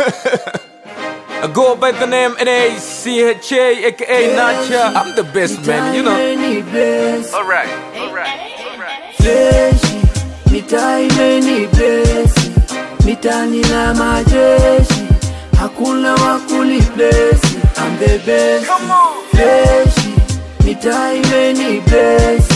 I go by the name N-A-C-H-A, aka Nacha. I'm the best man, you know. Imeni bless, Alright, alright, alright. fleshi mitaa imeni bless, mitani na majeshi hakuna wakuli bless, I'm the best. Come on. Fleshi mitaa imeni bless,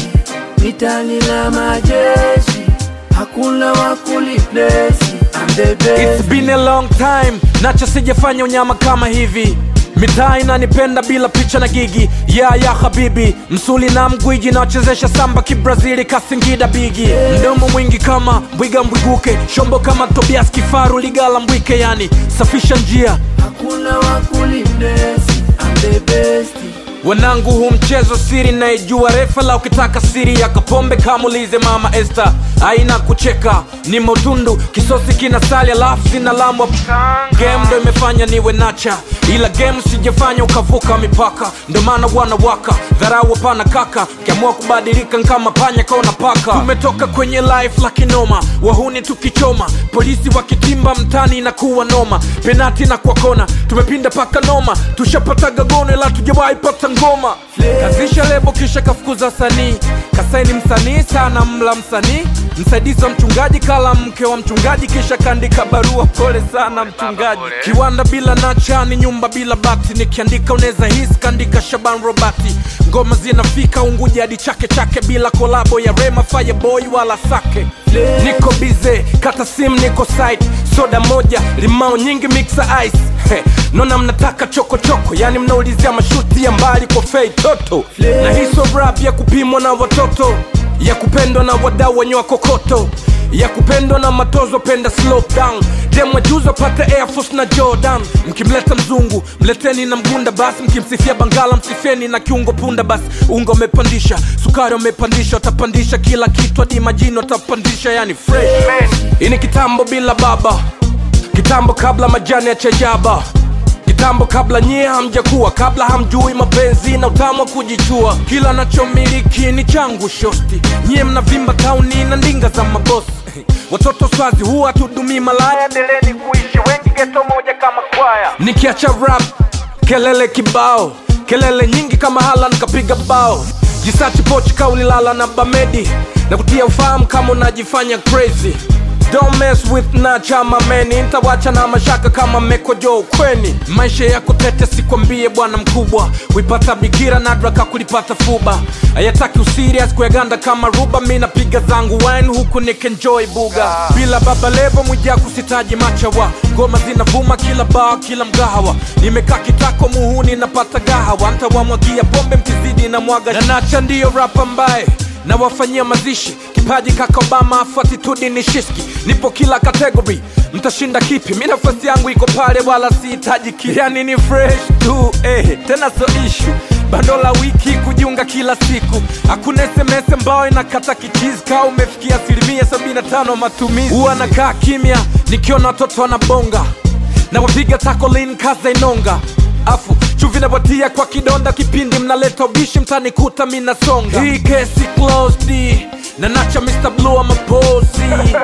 mitani na majeshi hakuna wakuli bless, I'm the best. It's been a long time, Nacha sijafanya unyama kama hivi mitaa inanipenda bila picha na gigi ya ya habibi msuli na mgwiji nawachezesha samba kibrazili kasingida bigi mdomo mwingi kama mbwiga mbwiguke shombo kama tobias kifaru ligala mbwike yani safisha njia hakuna wakuli bless, I'm the best. wanangu huu mchezo siri naijua refa la ukitaka siri ya kapombe kamulize mama este aina kucheka ni motundu kisosi kina sali alafu zina lamwa game ndo imefanya niwe nacha ila game sijafanya ukavuka mipaka ndo maana wanawaka dharau hapana kaka kiamua kubadilika nkama panya kaona paka tumetoka kwenye life la kinoma wahuni tukichoma polisi wakitimba mtani na kuwa noma penati na kwa kona tumepinda paka noma tushapataga gono ila tujawahi pata ngoma kazisha lebo kisha kafukuza sanii kasaini msanii sana mla msanii msaidizi wa mchungaji kala mke wa mchungaji kisha kaandika barua pole sana mchungaji kiwanda bila nacha ni nyumba bila bati nikiandika unaweza hisi kaandika shaban robati ngoma zinafika unguja hadi chake chake bila kolabo ya rema fireboy wala sake niko bize kata sim niko site soda moja limao nyingi mixa ice He, nona mnataka chokochoko yani mnaulizia mashuti ya mbali kwa fei toto na hiso rap ya kupimwa na watoto ya kupendwa na wadau wenye kokoto ya kupendwa na matozo penda slow down demwa juzo pate air force na jordan mkimleta mzungu mleteni na mgunda basi mkimsifia bangala msifieni na kiungo punda basi unga umepandisha sukari umepandisha watapandisha kila kitu hadi majini watapandisha yani fresh hii ni kitambo bila baba kitambo kabla majani ya chajaba kitambo kabla nyie hamjakuwa kabla hamjui mapenzi na utamu wa kujichua kila nachomiliki ni changu shosti nyie mnavimba tauni na ndinga za mabosi watoto swazi huwa tudumii malaya endeleni kuishi wengi geto moja kama kwaya nikiacha rap kelele kibao kelele nyingi kama halan kapiga bao jisachi pochi kaulilala na bamedi na kutia ufahamu kama unajifanya crazy Don't mess with nacha mameni ntawacha na mashaka kama mekojo ukweni maisha yako tete sikwambie bwana mkubwa kuipata bikira nadraka kulipata fuba hayataki usirias kuyaganda kama ruba mi napiga zangu wine huku nikenjoy buga bila baba levo mwija kusitaji machawa ngoma zinavuma kila baa kila mgahawa nimekaa kitako muhuni napata gahawa ntawamwagia pombe mkizidi na mwaga na nacha ndiyo rap ambaye na wafanyia mazishi kipaji kaka obama afu atitudi ni shiski nipo kila kategori mtashinda kipi mi nafasi yangu iko pale wala sihitaji ki yani ni fresh tu eh, tena so ishu bando la wiki kujiunga kila siku hakuna sms ambayo inakata kichizi kaa umefikia asilimia 75 matumizi huwa nakaa kimya nikiona watoto wanabonga na wapiga takolin kaza inonga afu chuvi nawatia kwa kidonda kipindi mnaleta ubishi mtanikuta minasonga hii kesi closed na nacha Mr. Blue amapozi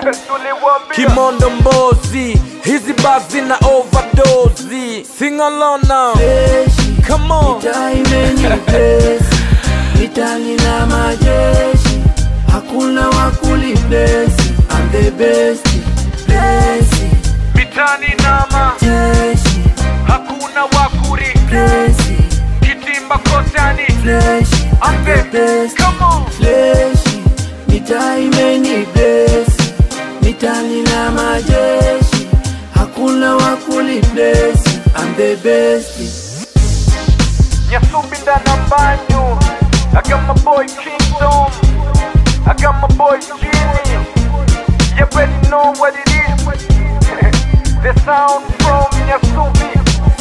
kimondo mbozi hizi bazi na overdose sing along now Fleshi come on mitaa imeni bless, mitani na majeshi hakuna wakuli bless, I'm the best. Bless, mitani nama jeshi hakuna wakuri bless, kitimba kotani flesh, I'm the best. come on Fleshi mitaa imeni bless, mitani na majeshi hakuna wakuli bless, I'm the best. Nyasubi ndana banyu I got my boy Kingdom I got my boy Jimmy You already know what it is The sound from Nyasubi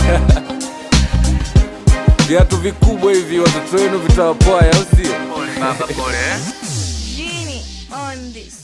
Viatu vikubwa hivi watoto wenu vitawapwaya au sio? Genie on this.